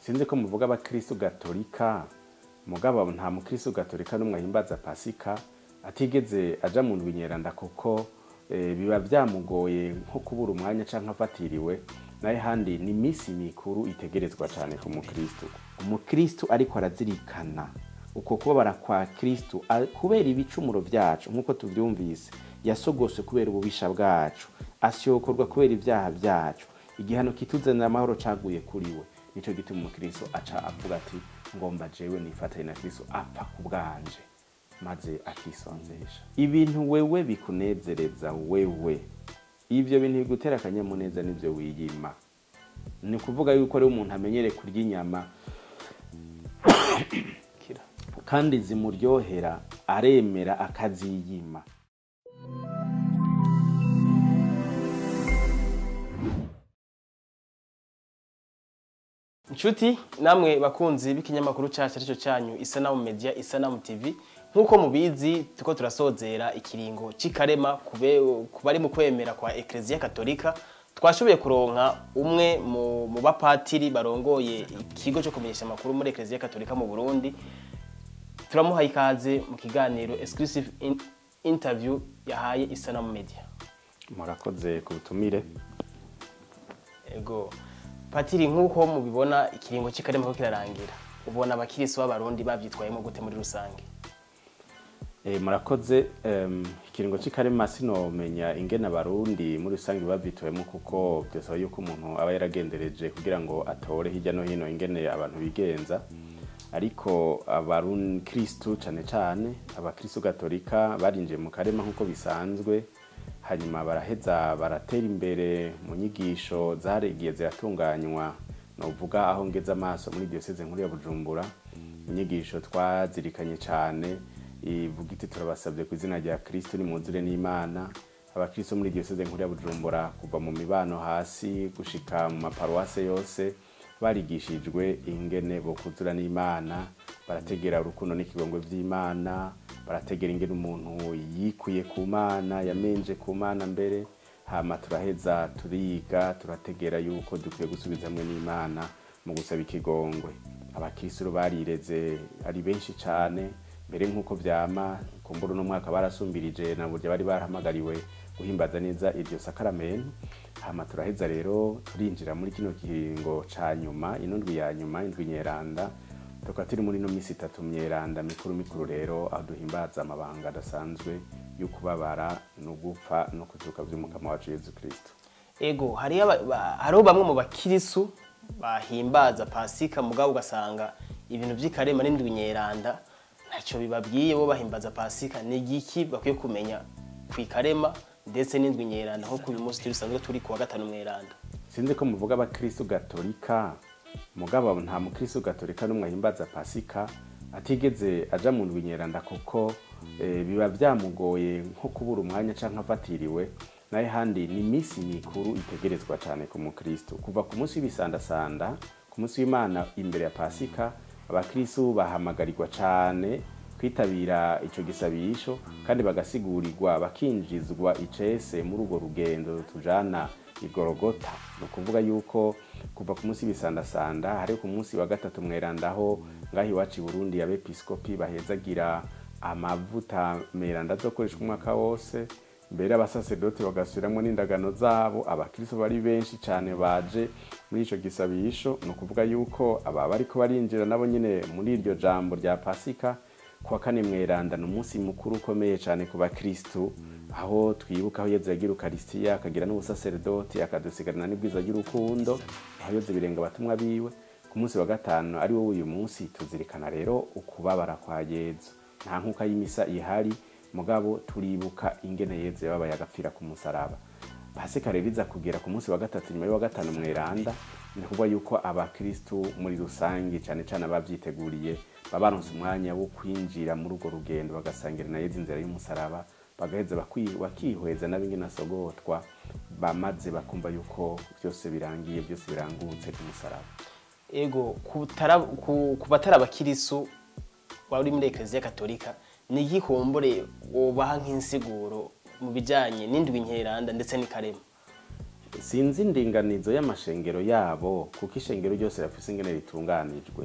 sinzi ko muvuga abakristo gatolika mugabo nta mukristo gatolika n'umwe ahimbaza pasika atigeze aja mu ndwi nyeranda kuko eh, biba vyamugoye nko kubura umwanya canke afatiriwe naye handi ni misi mikuru itegerezwa cane ku mukristo umukristo ariko arazirikana uko kubabara kwa kristo a- kubera ibicumuro vyacu nk'uko tuvyumvise yasogoswe kubera ububisha bwacu asyokorwa kubera ivyaha vyacu igihano kituzanira amahoro caguye kuri we nico gituma umukristo aca avuga ati ngomba jewe nifatanye na kristo apfa ku bwanje maze akisonzesha ibintu wewe bikunezereza wewe ivyo bintu bigutera akanyamuneza nivyo wiyima ni ukuvuga yuko rero umuntu amenyereye kurya inyama kira kandi zimuryohera aremera akaziyima inshuti namwe bakunzi b'ikinyamakuru cyacu aricyo cyanyu isanamu media isanamu tv nk'uko mubizi tuko turasozera ikiringo cy'ikarema kube- ku bari mu kwemera kwa ekereziya katolika twashoboye kuronka umwe mu, mu bapatiri barongoye ikigo cyo kumenyesha amakuru muri ekereziya katolika mu burundi turamuhaye ikaze mu kiganiro exclusive in, interview yahaye isanamu media murakoze ku butumire ego patiri nk'uko mubibona ikiringo cy'ikarema ko kirarangira ubona abakirisi b'abarundi babyitwayemo gute muri rusange Eh, murakoze em, ikiringo cy'ikarema sinomenya ingene abarundi muri rusange bavyitoyemo kuko byosaba yuko umuntu aba yaragendereje kugira ngo atore hirya no hino ingene abantu bigenza ariko abarukristu cane cane abakristu gatolika barinjiye mu karema nk'uko bisanzwe hanyuma baraheza baratera imbere mu nyigisho zaregiye ziratunganywa novuga aho ngeze amaso muri diyoseze nkuru ya bujumbura inyigisho twazirikanye cyane ivuga iti turabasabye ku izina rya kristo nimwuzure n'imana abakristo muri diyoseze nkuru ya bujumbura kuva mu mibano hasi gushika mu maparuwase yose barigishijwe ingene bokuzura n'imana barategera urukundo n'ikigongwe vy'imana barategera ingene umuntu yikuye ku mana yamenje ku mana mbere hama turaheza turiga turategera yuko dukwiye gusubiza hamwe n'imana mu gusaba ikigongwe abakristo barireze ari benshi cane mbere nk'uko vyama kumbura uno mwaka barasumbirije na burya bari barahamagariwe guhimbaza neza iryo sakaramento hama turaheza rero turinjira muri kino kiringo ca nyuma ino ndwi ya nyuma indwi nyeranda tukaba turi muri ino misi itatu myeranda mikuru mikuru rero aho duhimbaza amabanga adasanzwe y'ukubabara no gupfa no kuzuka vy'umukama wacu yezu kristo ego hariho aba- ba- hariho bamwe mu bakirisu bahimbaza pasika mugabo ugasanga ibintu by'ikarema n'indwi nyeranda ntacyo bibabwiye bo bahimbaza pasika ni igiki bakwiye kumenya ku ikarema ndetse n'indwi nyeranda nk'uko uyu munsi turi dusanzwe turi ku wa gatanu mweranda sinzi ko muvuga abakristo gatolika mugabo nta mukristo gatolika n'umwe ahimbaza pasika atigeze aja mu ndwi nyeranda kuko eh, biba vyamugoye nko kubura umwanya canke afatiriwe naye handi ni misi mikuru itegerezwa cane ku mukristo kuva ku munsi w'ibisandasanda ku munsi w'imana imbere ya pasika abakristo bahamagarirwa cane kwitabira ico gisabisho kandi bagasigurirwa bakinjizwa icese muri urwo rugendo tujana igorogota ni ukuvuga yuko kuva ku munsi w'ibisandasanda hari ku munsi wa gatatu mwerandaho ngaho iwacu i burundi abepiskopi bahezagira amavuta meranda azokoreshwa umwaka wose mbere abasasedote bagasubiramwo n'indagano zabo abakristo bari benshi cane baje muri ico gisabisho ni ukuvuga yuko aba bariko barinjira nabo nyene muri iryo jambo rya pasika kuwa kane mweranda ni umunsi mukuru ukomeye cyane ku bakristu aho twibuka aho yezu yagira ukarisitiya akagira n'ubusaseredoti akadusigarana n'ibwiza ry'urukundo aho yoze birenga abatumwa biwe ku munsi wa gatanu ari wo uyu munsi tuzirikana rero ukubabara kwa yezu nta nkuka y'imisa ihari mugabo turibuka ingene yezu yababaye agapfira ku musaraba pasika rero iza kugera ku munsi wa gatatu nyuma y'uwa gatanu mweranda ni ukuvuga yuko abakristu muri rusange cyane cyane abavyiteguriye baba baronse umwanya wo kwinjira muri urwo rugendo bagasangira na yezu inzira y'umusaraba bagaheza bakwi- bakihweza n'abingene asogotwa bamaze bakumva yuko byose birangiye byose birangutse ku musaraba ego kutara- ku ku batari abakirisu wari muri ekereziya katolika ni igikumbure wobaha nk'insiguro mu bijyanye n'indwi nkeranda ndetse n'ikarema sinzi indinganizo y'amashengero yabo kuko ishengero ryose rafise ingene ritunganijwe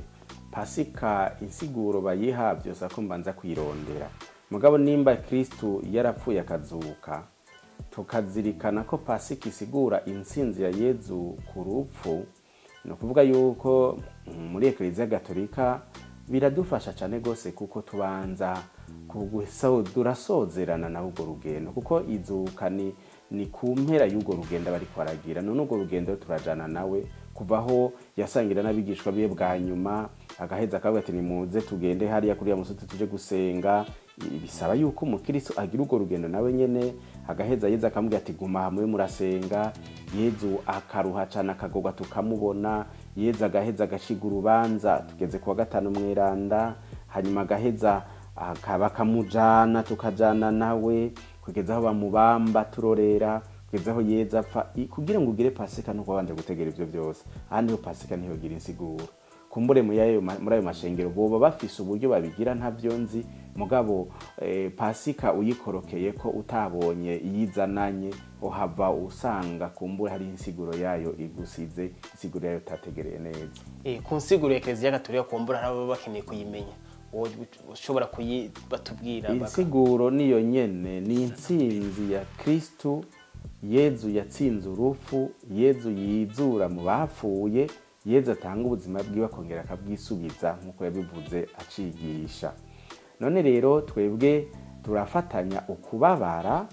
pasika insiguro bayiha byose ako mbanza kwirondera mugabo nimba kristu yarapfuye akazuka tukazirikana ko pasika isigura intsinzi ya yezu ku rupfu ni ukuvuga yuko mm, muri ekleziya gatolika biradufasha cyane rwose kuko tubanza kuguso- turasozerana na urwo rugendo kuko izuka ni ni ku mpera y'urwo rugendo bari kwaragira none urwo rugendo turajana nawe kuva aho yasangira n'abigishwa biwe bwa nyuma agaheza akavuga ati nimuze tugende hariya kuri ya musozi tuje gusenga I- bisaba yuko umukristo agira urwo rugendo nawe nyene agaheza yezu akamubwira ati guma hamwe murasenga yezu akaruha cane akagorwa tukamubona yezu agaheza agashiga urubanza tugeze kuwa gatanu mweranda hanyuma agaheza aka- bakamujana tukajana nawe kugeza aho bamubamba turorera kugeza aho yeza apfa I- kugira ngo ugire pasika nuko wabanje gutegera ivyo byose ahandi ho pasika ntiyogira insiguro kumbure muri ayo ma- muri ayo mashengero boba bafise uburyo babigira ntavyo nzi mugabo eh, pasika uyikorokeye ko utabonye iyizananye uhava usanga kumbure hari insiguro yayo igusize insiguro yayo utategereye neza Eh, ku nsiguro ya ekleziya gatolika kumbura nabo bakeneye kuyimenya wowe ushobora kuyi batubwira baka- insiguro niyo nyene ni intsinzi ya kristu yezu yatsinze urupfu yezu yizura mu bapfuye yezu atanga ubuzima bwiwe akongera akabwisubiza nk'uko yabivuze acigisha none rero twebwe turafatanya ukubabara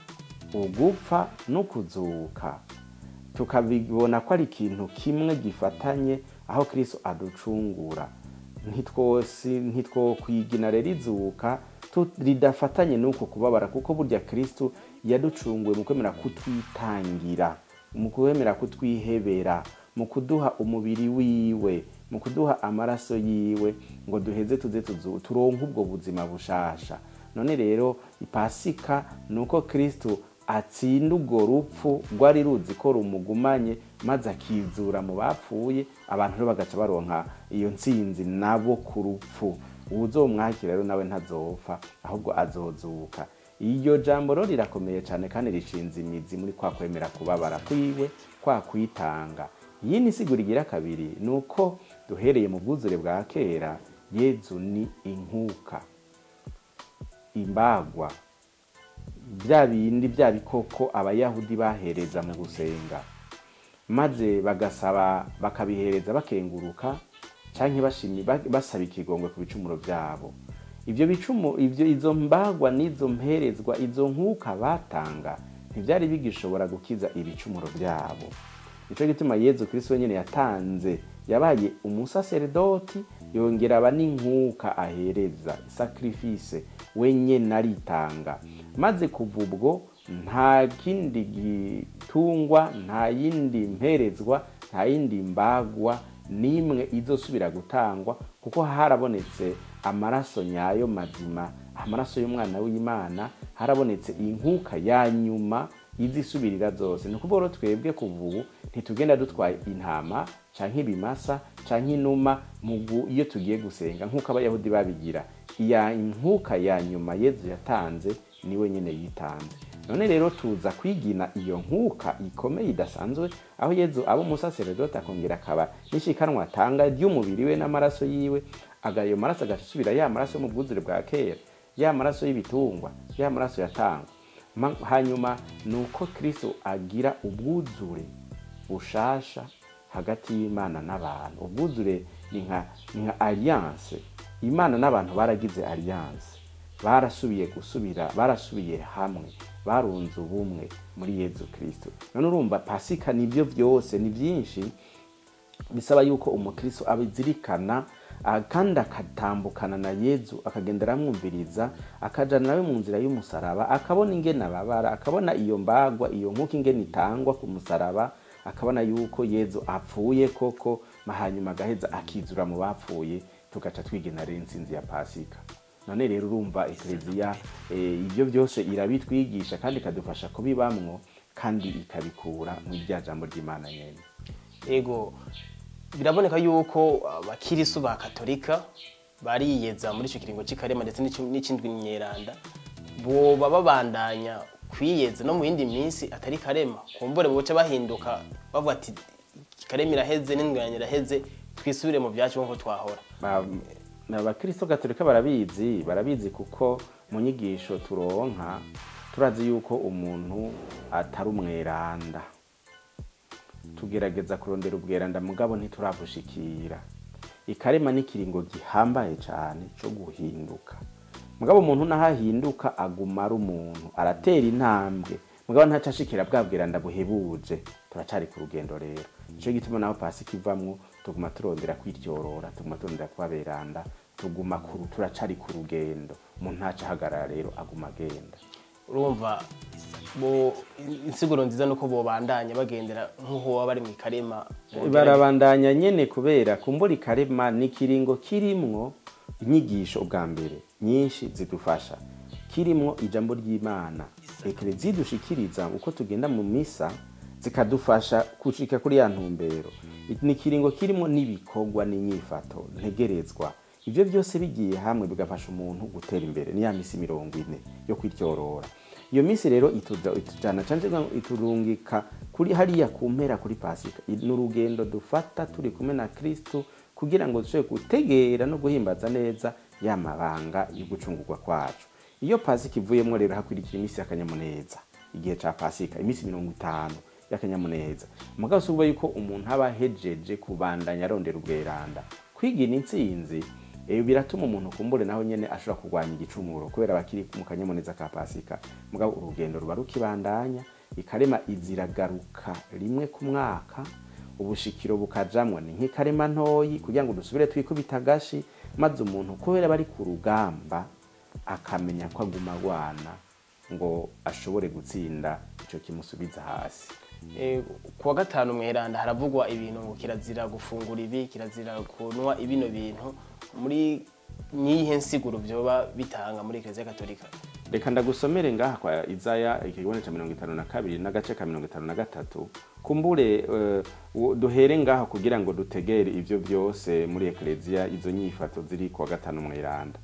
ugupfa no kuzuka tukabibona ko ari ikintu kimwe gifatanye aho kristo aducungura ntitwosi ntitwokwigina rero izuka tu- ridafatanye n'uko kubabara kuko burya kristo yaducunguye mu kwemera kutwitangira mu kwemera kutwihebera mu kuduha umubiri wiwe mu kuduha amaraso yiwe ngo duheze tuze tuzu- turonke ubwo buzima bushasha none rero ipasika ni uko kristo atsinda urwo rupfu rwari ruzi ko rumugumanye maze akizura mu bapfuye abantu rero bagaca baronka iyo ntsinzi nabo ku rupfu uwuzomwakira rero nawe ntazopfa ahubwo azozuka iryo jambo rero rirakomeye cyane kandi rishinze imizi muri kwa kwemera kubabara kwiwe kwa kwitanga iyi ni sigura igira kabiri ni uko duhereye mu bwuzure bwa kera yezu ni inkuka imbagwa bya bindi bya bikoko abayahudi bahereza mu gusenga maze bagasaba bakabihereza bakenguruka cyangwa bashimi ba- basaba ikigongwe ku bicumuro byabo ibyo bicumu ibyo izo mbagwa n'izo mperezwa izo nkuka batanga ntibyari bigishobora gukiza ibicumuro byabo nicyo gituma yezu kristo wenyine yatanze yabaye umusaseredoti yongera aba n'inkuka ahereza sacrifice wenyine aritanga maze kuva ubwo nta kindi gitungwa nta yindi mperezwa nta yindi mbagwa n'imwe izosubira gutangwa kuko harabonetse amaraso nyayo mazima amaraso y'umwana w'imana harabonetse inkuka ya nyuma izisubirira zose ni ukuvuga rero twebwe kuva ubu ntitugenda dutwaye intama canke ibimasa canke inuma mu gu- iyo tugiye gusenga nk'uko abayahudi babigira iya inkuka ya nyuma yezu yatanze niwe nyine yitanze none rero tuza kwigina iyo nkuka ikomeye idasanzwe aho yezu aba umusaseredoti akongera akaba n'ishikanwa atanga ry'umubiri we n'amaraso yiwe aga ayo maraso agaca asubira ya maraso yo mu bwuzure bwa kera ya maraso y'ibitungwa ya maraso yatangwa Ma- hanyuma ni uko kristo agira ubwuzure bushasha hagati y'imana n'abantu ubwuzure ni nka ni nka alliance imana n'abantu baragize alliance barasubiye gusubira barasubiye hamwe barunze ubumwe muri yezu kristo none urumva pasika nibyo byose ni byinshi bisaba yuko umukristo abizirikana ah, kandi akatambukana na yezu akagenda aramwumviriza akajana nawe mu nzira y'umusaraba akabona ingene ababara akabona iyo mbagwa iyo nkuko ingene itangwa ku musaraba akabona yuko yezu apfuye koko ma hanyuma agaheza akizura mu bapfuye tugaca twigena rero intsinzi ya pasika none rero urumva ekleziya eh, ibyo byose irabitwigisha kandi ikadufasha kubibamwo kandi ikabikura mu rya jambo ry'imana nyene ego biraboneka yuko abakirisu ba katolika bariyeza muri icyo kiringo cy'ikarema ndetse n'icyo- n'ikindi nyeranda boba babandanya kwiyeza no mu yindi minsi atari karema kumbure boca bahinduka bavuga ati karema iraheze n'indwanya iraheze twisubire mu byacu nk'uko twahora Ba- abakristo gatolika barabizi barabizi kuko mu nyigisho turonka turazi yuko umuntu atari umweranda tugerageza kurondera ubweranda mugabo ntiturabushikira ikarema n'ikiringo gihambaye cyane cyo guhinduka mugabo umuntu naho ahinduka aguma ari umuntu aratera intambwe mugabo ntaca ashikira bwa bweranda buhebuje turacari ku rugendo rero nico gituma naho pasika ivamwo tuguma turondera kwiryorora tuguma turondera kuba beranda tuguma kuru turacari ku rugendo umuntu ntaca ahagarara rero aguma agenda urumva bo insiguro nziza nuko bobandanya bagendera nk'uko baba bari mu ikarema barabandanya nyene kubera kumbura ikarema ni ikiringo kirimwo inyigisho ubwa mbere nyinshi zidufasha kirimwo ijambo ry'imana ekereziya idushikiriza uko tugenda mu misa zikadufasha gushika kuri ya ntumbero ni ikiringo kirimwo n'ibikorwa n'inyifato ntegerezwa ibyo byose bigiye hamwe bigafasha umuntu gutera imbere ni ya misi mirongo ine yo kwiryorora iyo minsi rero ituja- itujana canje iturungika kuri hariya ku mpera kuri pasika ni urugendo dufata turi kumwe na kristu kugira ngo dushobore gutegera no guhimbaza neza ya mabanga yo gucungurwa kwacu iyo pasika ivuyemwo rero hakurikira iminsi y'akanyamuneza igihe ca pasika iminsi mirongo itanu y'akanyamuneza mugabo si ukuvuga yuko umuntu aba ahejeje kubandanya arondera ubweranda kwigina intsinzi eh, biratuma umuntu kumbure naho nyene ashobora kurwanya igicumuro kubera bakiri mu kanyamuneza ka pasika mugabo urugendo ruba rukibandanya ikarema iziragaruka rimwe ku mwaka ubushikiro bukajamwo ni nk'ikarema ntoyi kugira ngo dusubire twikubita agashi maze umuntu kubera bari ku rugamba akamenya ko aguma agwana ngo ashobore gutsinda ico kimusubiza hasi Eh, ku wa gatanu mweranda haravugwa ibintu ngo kirazira gufungura ibi kirazira kunwa ibino bintu muri nyihe nsiguro vyoba bitanga muri eklezia katolika reka ndagusomere ngaha kwa izaya ikigone ca mirongo itanu na kabiri n'agace ka mirongo itanu na gatatu kumbure eh, wo- duhere ngaha kugira ngo dutegere ivyo vyose muri ekleziya izo nyifato ziri kuwa gatanu mweranda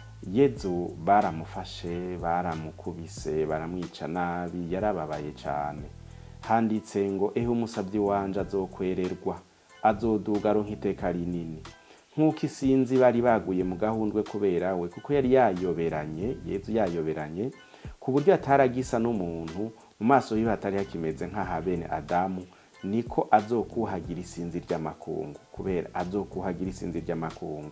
yezu baramufashe baramukubise baramwica nabi yarababaye cane handitse ngo ehe umusavyi wanje azokwererwa azoduga aronka iteka rinini nk'uko isinzi bari baguye mu gahundwe kubera we kuko yari yayoberanye yezu yayoberanye ku buryo ataragisa n'umuntu mu maso yiwe hatari hakimeze nk'aha bene adamu niko azokuhagira isinzi ry'amakungu kubera azokuhagira isinzi ry'amakungu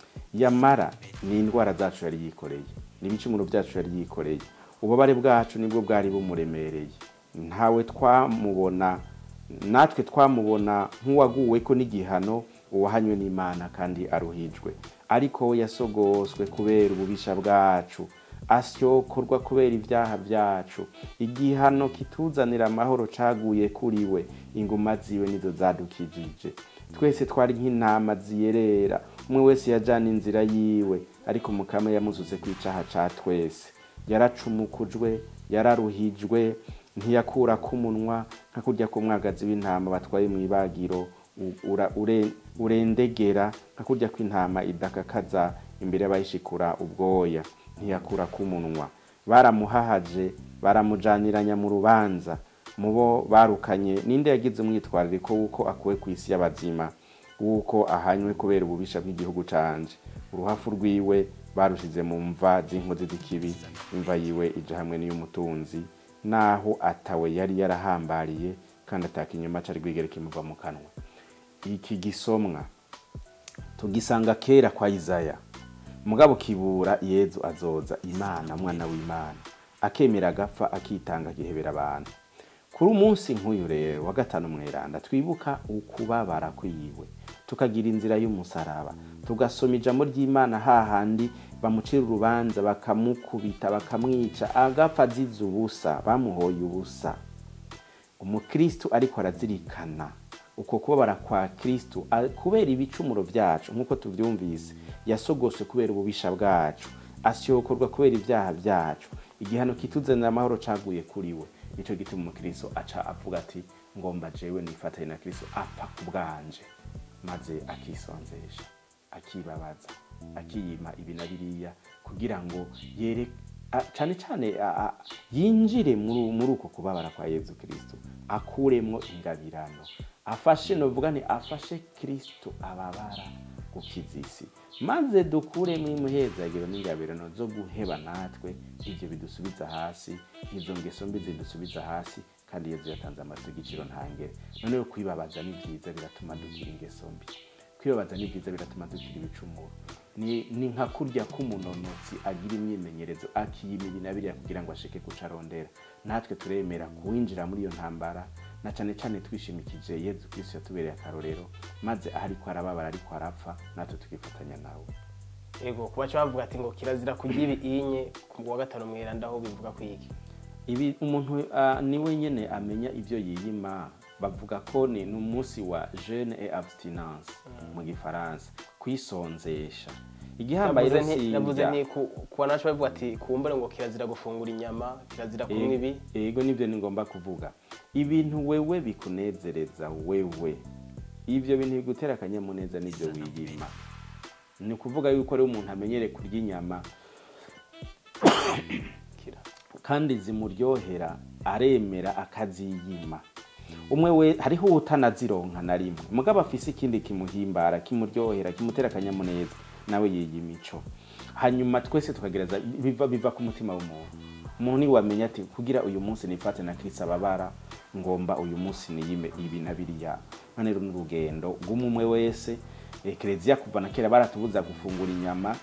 yamara ni indwara zacu yari yikoreye n'ibicumuro byacu yari yikoreye ububabare bwacu nibwo bwari bumuremereye ntawe twamubona natwe twamubona nk'uwaguwe ko n'igihano uwahanywe n'imana kandi aruhijwe ariko we yasogoswe kubera ububisha bwacu asyokorwa kubera ibyaha byacu igihano kituzanira amahoro caguye kuri we inguma ziwe nizo zadukijije twese twari nk'intama ziyerera umwe wese yajana inzira yiwe ariko mukama yamuzuze ku icaha ca twese yaracumukujwe yararuhijwe ntiyakura k'umunwa nka kurya k'umwagazi w'intama batwaye mu ibagiro u- ura- ure- urendegera nka kurya kw'intama idakakaza imbere y'abayishikura ubwoya ntiyakura k'umunwa baramuhahaje baramujaniranya mu rubanza mu bo barukanye ninde yagize umwitwarariko w'uko akuwe ku isi y'abazima w'uko ahanywe kubera ububisha bw'igihugu canje uruhafu rwiwe barushize mu mva z'inkozi z'ikibi imva yiwe ija hamwe n'iy'umutunzi naho atawe yari yarahambariye kandi ataka inyuma cari rwigere kimuva mu kanwa iki gisomwa tugisanga kera kwa Izaya mugabo kibura yezu azoza imana mwana w'imana akemera agapfa akitanga agihebera abantu kuri umunsi nk'uyu rero wa gatanu mweranda twibuka ukubabara kwiwe tukagira inzira y'umusaraba tugasoma ijambo ry'imana hahandi bamucira urubanza bakamukubita bakamwica agapfa azize ubusa bamuhoye ubusa umukristu ariko arazirikana uko kubabara kwa kristu a- kubera ibicumuro byacu nk'uko tuvyumvise yasogoswe kubera ububisha bwacu asyokorwa kubera ibyaha byacu igihano kituzanira amahoro caguye kuri we nico gituma umukristo aca avuga ati ngomba jewe nifatanye na kristo apfa ku bwanje maze akisonzesha akibabaza akiyima ibi na biriya kugira ngo yere a- cane cane a- a- yinjire muri muri uko kubabara kwa yezu kristo akuremwo ingabirano afashe novuga nti afashe kristo ababara gukiza isi maze dukuremo imuhezagiro n'ingabirano zo guheba natwe ibyo bidusubiza hasi izo ngeso mbi zidusubiza hasi kandi yezu yatanze amazu y'igiciro ntangere noneho kwibabaza ni byiza biratuma dukira ingeso mbi kwibabaza ni byiza biratuma dukira ibicumuro ni, ni nka kurya k'umunonotsi agira imyimenyerezo akiyima ibi na biriya kugira ngo ashike kuca arondera natwe turemera kuwinjira muri iyo ntambara na cane cane twishimikije yezu kristo yatubereye akarorero maze aho ariko arababara ariko arapfa natwe tukifatanya nawe ego kuba cyo bavuga ati ngo kirazira kurya ibinye ku wa gatanu mweranda aho bivuga kwiki ibi umuntu uh, niwe nyene amenya ivyo yiyima bavuga ko ni n'umunsi wa jeune et abstinence mu gifaransa kwisonzesha igihambaye Navuze rero nti- si navuze indya. ni ku kuba naco bavuga ati kumbure ngo kirazira gufungura inyama kirazira kunywa ibi ego nibyo ni ngomba kuvuga ibintu wewe bikunezereza wewe ivyo bintu bigutera akanyamuneza nivyo wiyima ni ukuvuga yuko rero umuntu amenyere kurya inyama kira kandi zimuryohera aremera akaziyima umwe we hariho utanazironka na rimwe mugabo afise ikindi kimuhimbara kimuryohera kimutera akanyamuneza nawe yiyima ico hanyuma twese tukagereza biva, biva ku mutima w'umuntu umuntu niwamenya ati kugira uyu munsi nifate na kristo ababara ngomba uyu munsi niyime ibi na biriya none rero n'urugendo rw'umwe wese ekereziya kuva na kera baratubuza gufungura inyama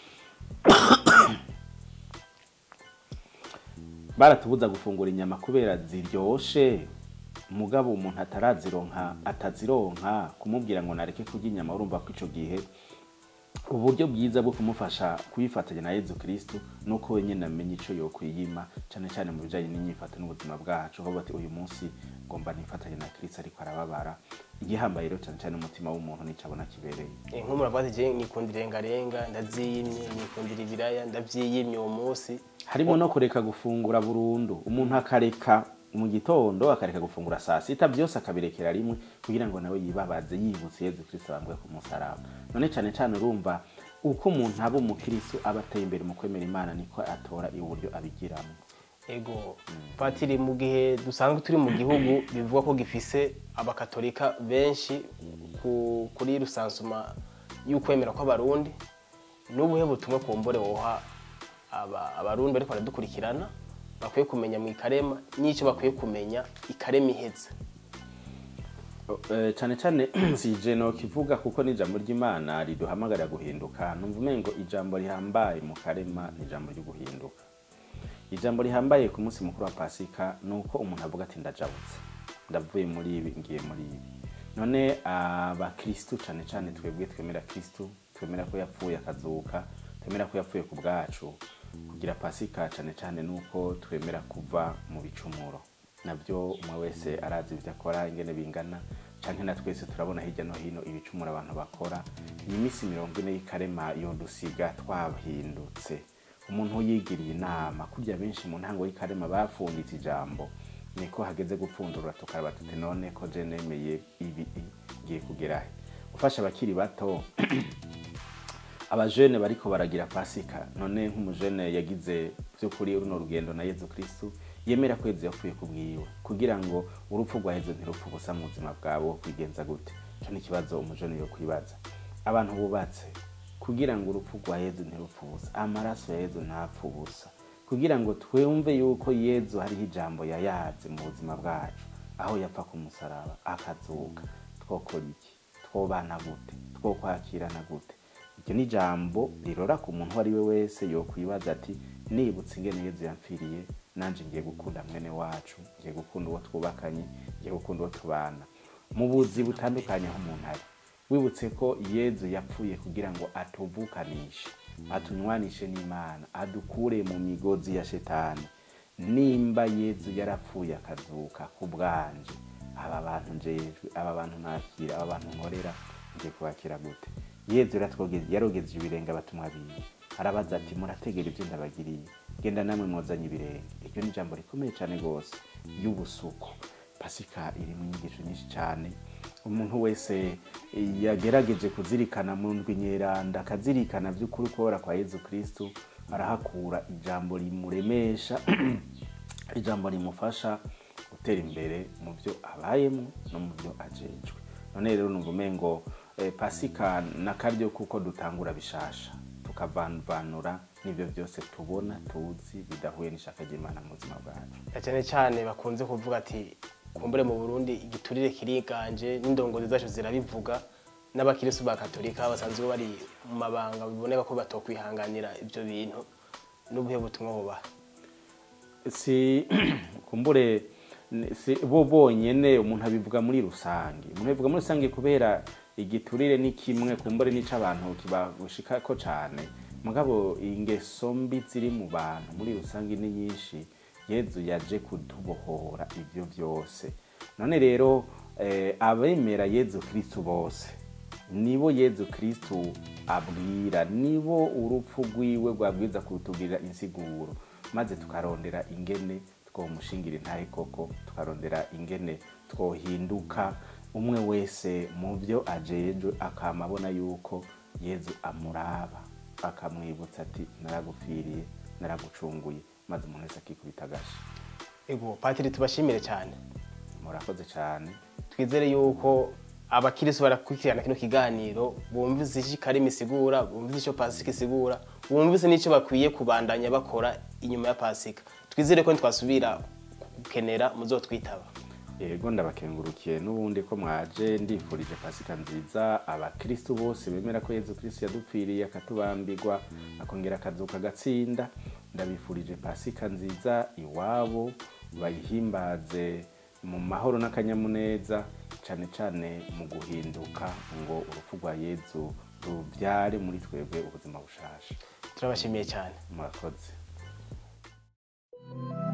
baratubuza gufungura inyama kubera ziryoshe mugabo umuntu atarazironka atazironka kumubwira ngo nareke kurya inyama urumva ko ico gihe uburyo bwiza bwo kumufasha kuyifatanya na yezu kristu nuko wenyine amenya ico yokwiyima cane cane mu bijanye n'inyifato n'ubuzima bwacu aho bati uyu munsi ngomba nifatanye na kristu ariko arababara igihambaye rero cane cane umutima w'umuntu nico abona kibereye Eh, nk'umuntu avuga ati je nikundira irengarenga ndaziyimye nikundira ibiraya ndavyiyimye uwo munsi harimo no kureka gufungura burundu umuntu akareka mu gitondo akareka gufungura saa sita byose akabirekera rimwe kugira ngo nawe yibabaze yibutse yezu kristo bambwe ku musaraba none cane cane urumva uko umuntu aba umukristo aba ateye imbere mu kwemera imana niko atora uburyo abigiramo ego patiri mu gihe dusanzwe turi mu gihugu bivugwa ko gifise abakatolika benshi ku- kuri rusansuma y'ukwemera kw'abarundi n'ubuhe butumwa kumbure woha aba- abarundi bariko baradukurikirana bakwiye kumenya mu ikarema n'icyo bakwiye kumenya ikarema iheze Eh, cane cane sije no kivuga kuko n'ijambo ry'imana riduhamagarira guhinduka numva umengo ijambo rihambaye mu karema ni ijambo ryo guhinduka ijambo rihambaye ku munsi mukuru wa pasika ni uko umuntu avuga ati ndajabutse ndavuye muri ibi ngiye muri ibi none abakristu cane cane twebwe twemera kristu twemera ko yapfuye akazuka twemera ko yapfuye ku bwacu kugira pasika cane cane nuko twemera kuva mu bicumuro nabyo umwe wese arazi ibyo akora ingene bingana canke na twese turabona hirya no hino ibicumuro abantu bakora iyi minsi mirongo ine y'ikarema yodusiga twahindutse umuntu yigiriye inama kurya benshi mu ntango y'ikarema bafunditse ijambo niko hageze gupfundura tukaraba tuti none ko je nemeye ibi ngiye kugerahe gufasha abakiri bato abajene bariko baragira pasika none nk'umujene yagize by'ukuri runo rugendo na yezu kristu yemera ko yezu yapfuye ku bwiwe kugira ngo urupfu rwa yezu ntirupfu gusa mu buzima bwabo kwigenza gute ico ni ikibazo umujene yo kwibaza abantu bubatse kugira ngo urupfu rwa yezu ntirupfu ubusa amaraso ya yezu ntapfu ubusa kugira ngo twumve yuko yezu hariho ijambo yayaze mu buzima bwacu aho yapfa ku musaraba akazuka twokora iki twobana gute twokwakirana gute iryo ni ijambo rirora ku muntu uwo ari we wese yokwibaza ati nibutse ingene yezu yamfiriye nanje ngiye gukunda mwene wacu ngiye gukunda uwo twubakanye ngiye gukunda uwo tubana mu buzi butandukanye aho umuntu ari wibutse ko yezu yapfuye kugira ngo atuvukanishe atunywanishe n'imana adukure mu migozi ya shetani nimba yezu yarapfuye akazuka ku bwanje aba bantu njejwe aba bantu nakira aba bantu nkorera ngiye kubakira gute yezu yaratwogeze- yarogeje ibirenge abatumwa biwe arabaza ati murategera ibyo ndabagiriye genda namwe mwozanye ibirenge iryo ni ijambo rikomeye cyane rwose y'ubusuku pasika iri mu nyigisho nyinshi cyane umuntu wese yagerageje kuzirikana mu ndwi nyeranda akazirikana by'ukuri kubora kwa yezu kristu arahakura ijambo rimuremesha ijambo rimufasha gutera imbere mu byo abayemo no mu byo ajejwe none rero numva umengo eh, pasika n'akaryo kuko dutangura bishasha tukavanvanura n'ibyo byose tubona tuzi bidahuye n'ishaka ry'imana mu buzima bwacu na cyane cyane bakunze kuvuga ati kumbure mu burundi igiturire kiriganje n'indongozi zacu zirabivuga n'abakirisu ba katolika basanzwe bari mu mabanga biboneka ko batokwihanganira ibyo bintu n'ubuhe butumwa bubaha si kumbure ni- si bo bonyene umuntu abivuga muri rusange umuntu abivuga muri rusange kubera igiturire ni kimwe kumbure n'ico abantu kibagushikako cane mugabo ingeso mbi ziri mu bantu muri rusange ni nyinshi yezu yaje kutubohora ivyo vyose none rero eh, abemera yezu kristu bose nibo yezu kristu abwira nibo urupfu rwiwe rwabwiza kutubwira insiguro maze tukarondera ingene twomushingira intahe koko tukarondera ingene twohinduka umwe wese mu byo ajejwe akama abona yuko yezu amuraba akamwibutsa ati naragupfiriye naragucunguye maze umuntu wese akikubita agashi ego patiri tubashimire cyane murakoze cyane twizere yuko abakirisu barakurikirana kino kiganiro bumvise icyo karimi isigura bumvise icyo pasika isigura bumvise n'icyo bakwiye kubandanya bakora inyuma ya pasika twizere ko ntitwasubira gukenera muzotwitaba yego ndabakengurukiye n'ubundi ko mwaje ndifurije pasika nziza abakristu bose bemera ko yezu kristu yadupfiriye akatubambirwa akongera akazuka agatsinda ndabifurije pasika nziza iwabo bayihimbaze mu mahoro n'akanyamuneza cyane cyane mu guhinduka ngo urupfu rwa yezu rubyare muri twebwe ubuzima bushasha turabashimiye cyane murakoze